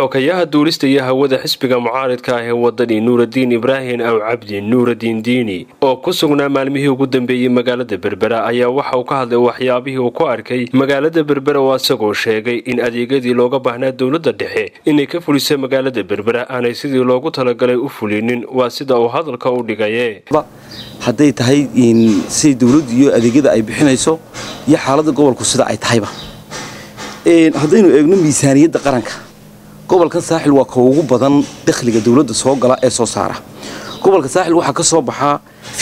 xokayaha duulista iyo hawada xisbiga mucaaridka ah ee wadani nuuradiin ibraahim aw cabdi nuuradiin diini oo ku sugnaa maalmihii ugu dambeeyey magaalada berbera ayaa waxa uu ka hadlay waxyaabihii uu ku arkay magaalada berbera oo isagoo sheegay in adeegyadii looga baahnaa dowladda dhexe inay ka fulisa magaalada berbera aanay sidii loogu talagalay u fulinin waa sida uu hadalka u dhigaye hadday tahay siday dowladdu iyo adeegyada ay bixinayso iyo xaaladda gobolku sida ay tahayba haddaynu eegno miisaaniyadda qaranka gobolkan saaxil waa ka ugu badan dakhliga dowladda soo gala ee soo saara gobolka saaxil waxaa ka soo baxaa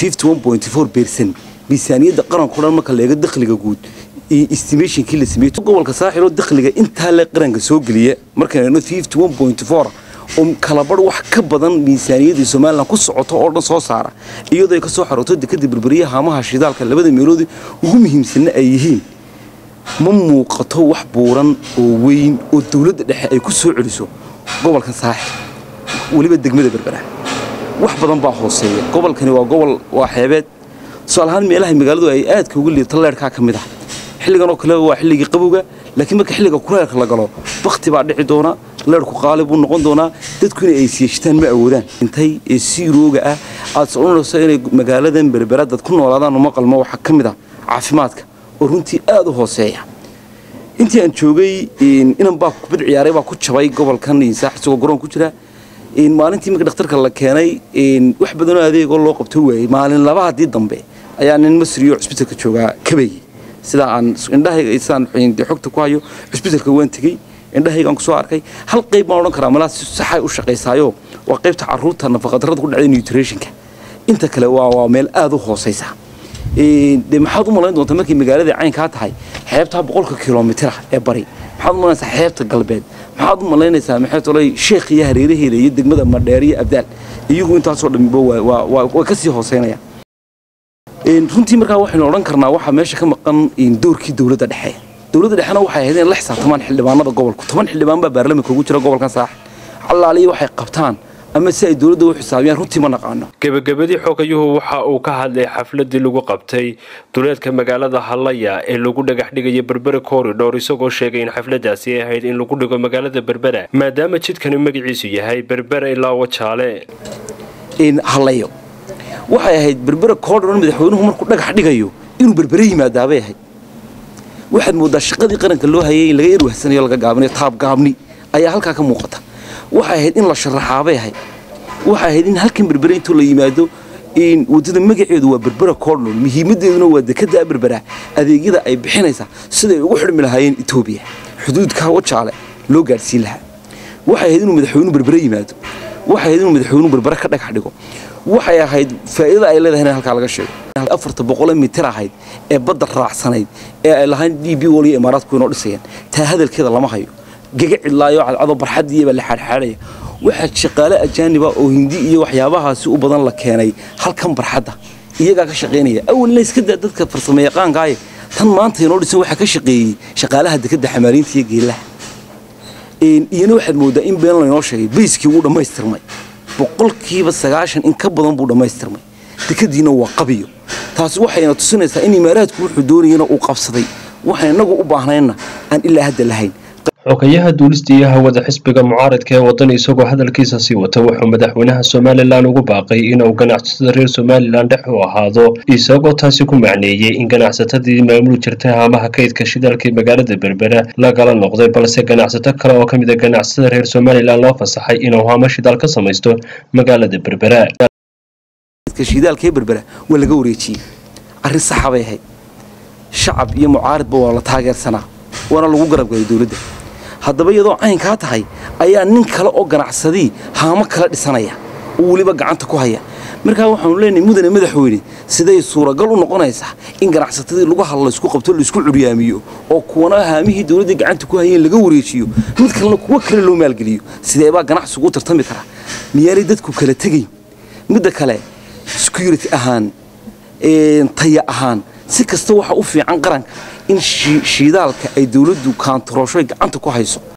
bersan miisaaniyadda qaranko dhan marka la eego dakhliga guud iyo estimationkii la sameeyey gobolka saaxil oo dakhliga intaa le qaranka soo geliya markaynu eegno oo kalabarh wax ka badan miisaaniyaddii somalilan ku socoto oo dhan soo saara iyadoo ay ka soo xarooto dekada berberiya haamaha shidaalka labada meelood ugu muhiimsanna ay yihiin ma muuqato wax buuran oo weyn oo dowladda dhexe ay ku soo celiso gobolkan saaxil weliba degmada berbera wax badan baa hooseeya gobolkani waa gobol waa xeebeed tusaalahaan meelaha magaaladu ay aadka uga liibto leerhkaa ka mid ah xilligan oo kale waa xilligii qabowga laakiin marka xilliga kuleelka la galo bakti baa dhici doona leerhku qaali buu noqon doonaa dadku inay aysiyeeshtaan ma awoodaan intay ee siirooga ah aad soconayso inay magaaladan berbera dad ku noolaadaan uma qalmo waxaa ka mid ah caafimaadka oo runtii aad u hooseeya intii aan joogay inan baa kubad ciyaaray baa ku jabay gobolkan saax isagoo garoon ku jira maalintii marka dhakhtarka la keenay wax badanoo adeegoo loo qabto waayey maalin laba haddii dambe ayaa nin masriyo cusbitalka joogaa kabayey sidaa aan indhahayga sidaan xogta ku hayo cusbitalka waan tegey indhahaygaan kusoo arkay hal qayb baan odhan karaa malaa si saxay u shaqaysaayo waa qaybta caruurta nafaqadarrada ku dhacday nutritionka inta kale waa meel aad u hoosaysa de maxaad u malayn doontaa markay magaalada caynkaa tahay xeebtaa boqolka kilomitira ee bari maxaad u malaynaysaa xeebta galbeed maxaad u malaynaysaa maxaytolay sheekh iyo hareeraheeda iyo degmada madheer iyo abdaal iyagu intaasoo dhammiba way ka sii hooseynayaan runtii markaa waxaynu odhan karnaa waxaa meesha ka maqan doorkii dowladda dhexe dowladda dhexena waxay ahayd in la xisaabtamaan xildhibaanada gobolku toban xildhibaan baa baarlamanka ugu jira gobolkan saaxil allaaliya waxay qabtaan ama si ay dowladda u xisaabiyaan runtii ma naqaano gebagabadii xogayuhu waxa uu ka hadlay xafladii lagu qabtay duleedka magaalada hallaya ee lagu dhagax dhigaya berbera corridor isagoo sheegay in xafladaasi ay ahayd in lagu dhigo magaalada berbera maadaama jidkani magaciisu yahay berbera ilaa wajaale hallayo waxay ahayd berbera corridor madaxweynuhu markuu dhagax dhigayo inuu berbere yimaadaabay ahayd waxaad moodaa shaqadii qaranka loo hayay in laga erwahsanayo laga gaabinayo taabgaabni ayaa halkaa ka muuqata waxay ahayd in la sharaxaabay ahayd waxay ahayd in halkan berbere intuu la yimaado waddada magaceedu waa berbera cornol muhiimadeeduna waa dekada berbera adeegyada ay bixinaysaa siday ugu xidhmi lahaayeen etoobiya xuduudka wajaale loo gaadhsiin lahaa waxay ahayd inuu madaxweynuhu berbere yimaado waxay ahayd inuu madaxweynuhu berbere ka dhagax dhigo waxay ahayd faa'iidada ay leedahay in halkaa laga sheego afarta boqole mitir ahayd ee badda raacsanayd ee ay lahayn d b wal iyo imaaraadku inoo dhisayaan taa hadalkeeda lama hayo gaga cidlaayo cadcado barxadiiyabaa la xaadxaadhaya waxaa shaqaale ajaaniba oo hindi iyo waxyaabahaasi u badan la keenay halkan barxadda iyagaa ka shaqaynaya awalna iska daa dadka farsamo yaqaankaaye tan maanta inoo dhisan waxaa ka shaqeeyey shaqaalaha dekadda xamaaliinta iyo geelaha iyana waxaad moodaa in been laynoo sheegay bayskii wuu dhammaystirmay boqolkiiba sagaashan in ka badan buu dhammaystirmay dekadiina waa qabiyo taasi waxayna tusinaysaa in imaaraadku wuxuu doonayana uu qabsaday waxaan innagu u baahnayna aan ilaa hadda lahayn xogayaha duulista iyo hawada xisbiga mucaaradka ee waddan isagoo hadalkiisa sii wata wuxuu madaxweynaha somalilan ugu baaqay inuu ganacsatada reer somalilan dhex u ahaado isagoo taasi ku macneeyey in ganacsatadii maamuli jirtay haamaha kaydka shidaalkii magaalada berbera lagala noqday balse ganacsato kale oo ka mid a ganacsatada reer somalilan loo fasaxay inuu haamo shidaal ka samaysto magaalada berbera shidaalkee berbera waa laga wareejiyey arrin saxa bay ahayd shacab iyo mucaaridba waa la taageersanaa waana lagu garabgalay dowladda haddaba iyadoo caynkaa tahay ayaa nin kale oo ganacsadii haamo kala dhisanaya oo weliba gacanta ku haya markaa waxaanu leenahay mudane madaxweyne siday suuragal u noqonaysaa in ganacsatadii lagu hadlo laysku qabto laysku curyaamiyo oo kuwana haamihii dowladdii gacanta ku hayeen laga wareejiyo mid kalena kuwo kale loo maalgeliyo sideebaa ganacsigu u tartami karaa miyaanay dadku kala tegayn midda kale security ahaan taya ahaan si kasta waxa u fiican qaranka in shiidaalka ay dowladdu kaantarooshoy gacanta ku hayso